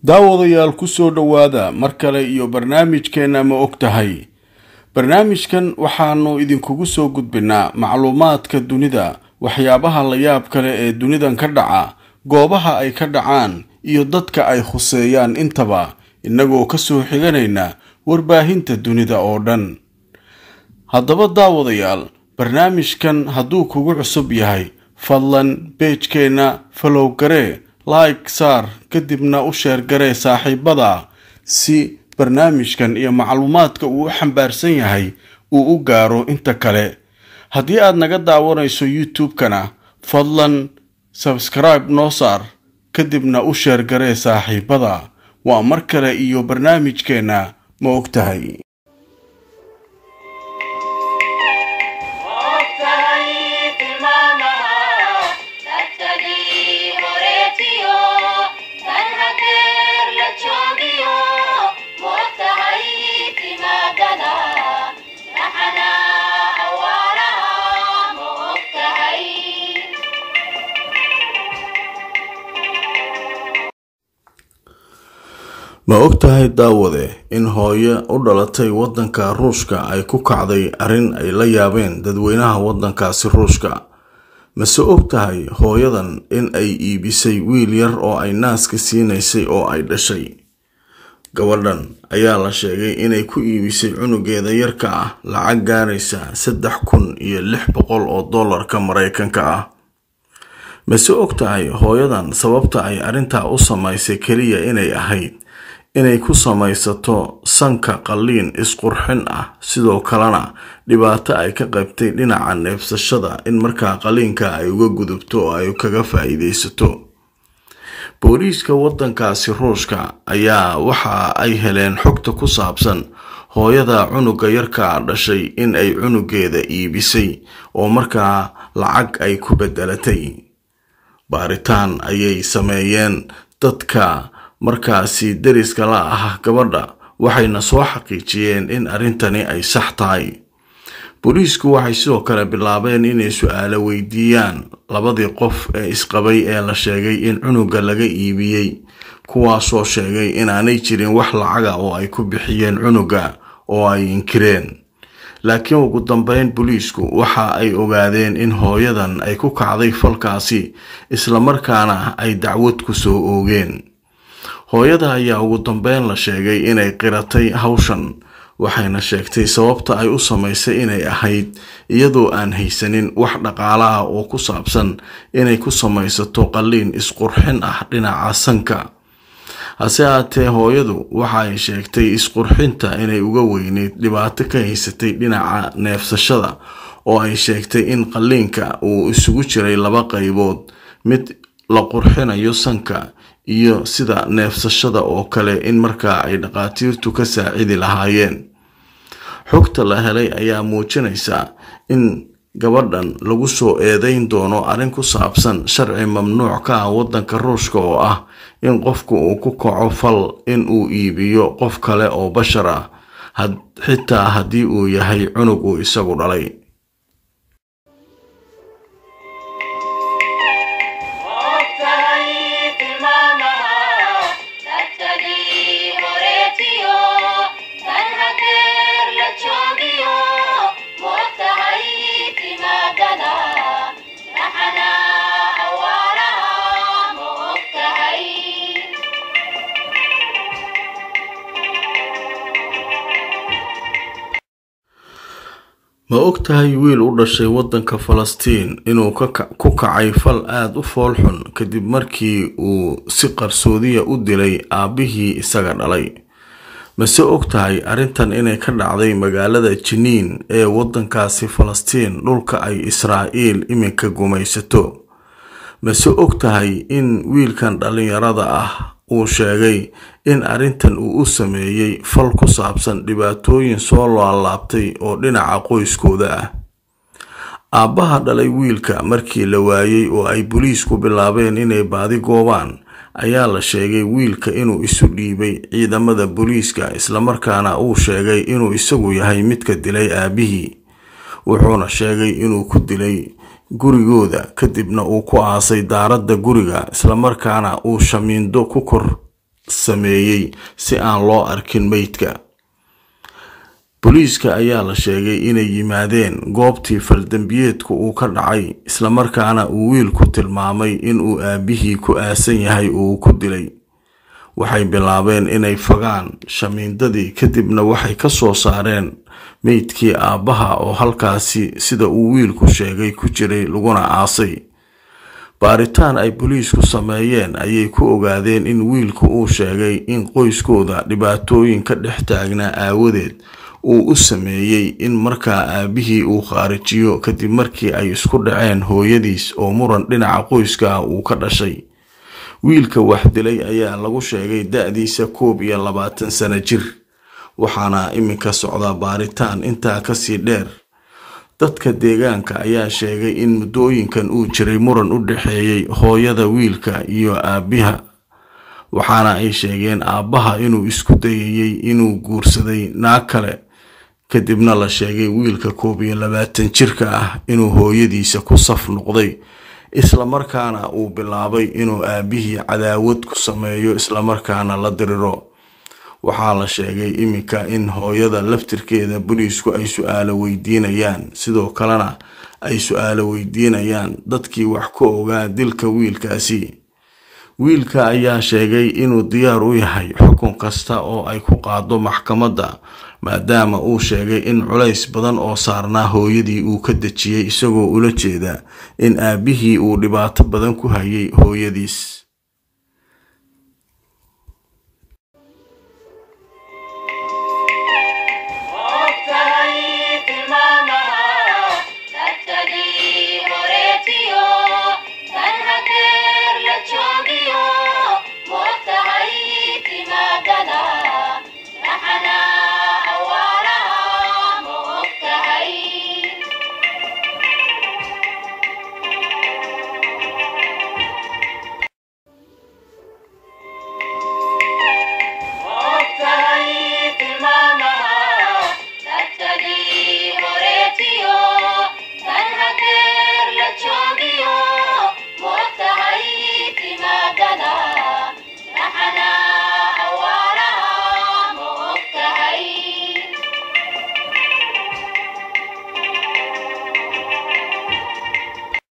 daawadayaal ku soo dhowaada mar kale iyo barnaamijkeenna ma og tahay barnaamijkan waxaanu idinkugu soo gudbinaa macluumaadka dunida waxyaabaha la yaab kale ee dunidan ka dhaca goobaha ay ka dhacaan iyo dadka ay khuseeyaan intaba innagoo ka soo xiganayna warbaahinta dunida oo dhan haddaba daawadayaal barnaamijkan hadduu kugu cusub yahay fadlan beejkeenna falow garee like saar kadibna u sheer garee saaxiibada si barnaamijkan iyo macluumaadka uu u xambaarsan yahay uu u gaaro inta kale haddii aad naga daawanayso youtube-kana fadlan sabskribe noo saar kadibna u sheer garee saaxiibada waa mar kale iyo barnaamijkeenna ma og tahay ma og tahay daawade in hooyo u dhalatay waddanka ruushka ay ku kacday arrin ay la yaabeen dadweynaha waddankaasi ruushka mase og tahay hooyadan in ay iibisay wiil yar oo ay naaska siinaysay oo ay dhashay gabadhan ayaa la sheegay inay ku iibisay cunugeeda yarka ah lacag gaaraysa saddex kun iyo lix boqol oo dollarka mareykanka ah mase og tahay hooyadan sababta ay arrintaa u samaysay keliya inay ahayd inay ku samaysato sanka qalliin isqurxin ah sidoo kalena dhibaato ay ka qaybtay dhinaca neebsashada in markaa qalliinka ay uga gudubto oo ay kaga faa-iideysato booliiska waddankaasi ruushka ayaa waxa ay heleen xogta ku saabsan hooyada cunuga yarkaa dhashay in ay cunugeeda iibisay oo markaa lacag ay ku bedelatay baaritaan ayay sameeyeen dadka markaasi deriska la ah gabadha waxayna soo xaqiijiyeen in arrintani ay sax tahay booliisku waxay sidoo kale bilaabeen inay su-aalo weydiiyaan labadii qof ee isqabay ee la sheegay in cunuga laga iibiyey kuwaasoo sheegay inaanay jirin wax lacaga oo ay ku bixiyeen cunuga oo ay inkireen laakiin ugu dambeyn booliisku waxa ay ogaadeen in hooyadan ay ku kacday falkaasi islamarkaana ay dacwad ku soo oogeen hooyada ayaa ugu dambeyn la sheegay inay qiratay hawshan waxayna sheegtay sababta ay u samaysay inay ahayd iyadoo aan haysanin wax dhaqaalaha oo ku saabsan inay ku samaysato qalliin isqurxin ah dhinaca sanka hase haatee hooyadu waxa ay sheegtay isqurxinta inay uga weyneyd dhibaato ka haysatay dhinaca neefsashada oo ay sheegtay in qalliinka uu isugu jiray laba qaybood mid la qurxinayo sanka iyo sida neefsashada oo kale in markaa ay dhaqaatiirtu ka saacidi lahaayeen xogta la helay ayaa muujinaysa in gabadhan lagu soo eedeyn doono arrin ku saabsan sharci mamnuuc ka ah waddanka ruushka oo ah in qofku uu ku kaco fal in uu iibiyo qof kale oo bashar ah xitaa haddii uu yahay cunug uu isagu dhalay ma og tahay wiil u dhashay waddanka falastiin inuu ku kacay fal aada u foolxun kadib markii uu si qarsoodiya u dilay aabbihii isaga dhalay mase og tahay arrintan inay ka dhacday magaalada jiniin ee waddankaasi falastiin dhulka ay israa'iil iminka gumaysato mase og tahay in wiilkan dhallinyarada ah uu sheegay in arrintan uu u sameeyey fal ku saabsan dhibaatooyin soo laalaabtay oo dhinaca qoyskooda ah aabbaha dhalay wiilka markii la waayey oo ay boliisku bilaabeen inay baadi goobaan ayaa la sheegay wiilka inuu isu dhiibay ciidamada booliiska islamarkaana uu sheegay inuu isagu yahay midka dilay aabbihii wuxuuna sheegay inuu ku dilay gurigooda kadibna uu ku aasay daaradda guriga islamarkaana uu shamiindo ku kor sameeyey si aan loo arkin meydka booliiska ayaa la sheegay inay yimaadeen goobtii faldambiyeedku uu ka dhacay islamarkaana uu wiilku tilmaamay inuu aabihii ku aasan yahay uu ku dilay waxay bilaabeen inay fagaan shamiindadii kadibna waxay ka soo saareen meydkii aabbaha oo halkaasi sida uu wiilku sheegay ku jiray laguna aasay baaritaan ay booliisku sameeyeen ayay ku ogaadeen in wiilku uu sheegay in qoyskooda dhibaatooyin ka dhex taagnaa aawadeed uu u sameeyey in markaa aabihii uu khaarijiyo kadib markii ay isku dhaceen hooyadiis oo muran dhinaca qoyska ah uu ka dhashay wiilka wax dilay ayaa lagu sheegay da-diisa koob iyo labaatan sano jir waxaana iminka socdaa baaritaan intaa kasii dheer dadka deegaanka ayaa sheegay in muddooyinkan uu jiray muran u dhexeeyey hooyada wiilka iyo aabiha waxaana ay sheegeen aabbaha inuu isku dayayey inuu guursaday naag kale kadibna la sheegay wiilka koob iyo labaatan jirka ah inuu hooyadiisa ku saf noqday islamarkaana uu bilaabay inuu aabihii cadaawad ku sameeyo islamarkaana la diriro waxaa la sheegay iminka in hooyada laftirkeeda booliisku ay su-aalo weydiinayaan sidoo kalena ay su-aalo weydiinayaan dadkii wax ka ogaa dilka wiilkaasi wiilka ayaa sheegay inuu diyaar u yahay xukun kasta oo ay ku qaado maxkamadda maadaama uu sheegay in culays badan oo saarnaa hooyadii uu ka dejiyey isagoo ula jeeda in aabihii uu dhibaato badan ku hayay hooyadiis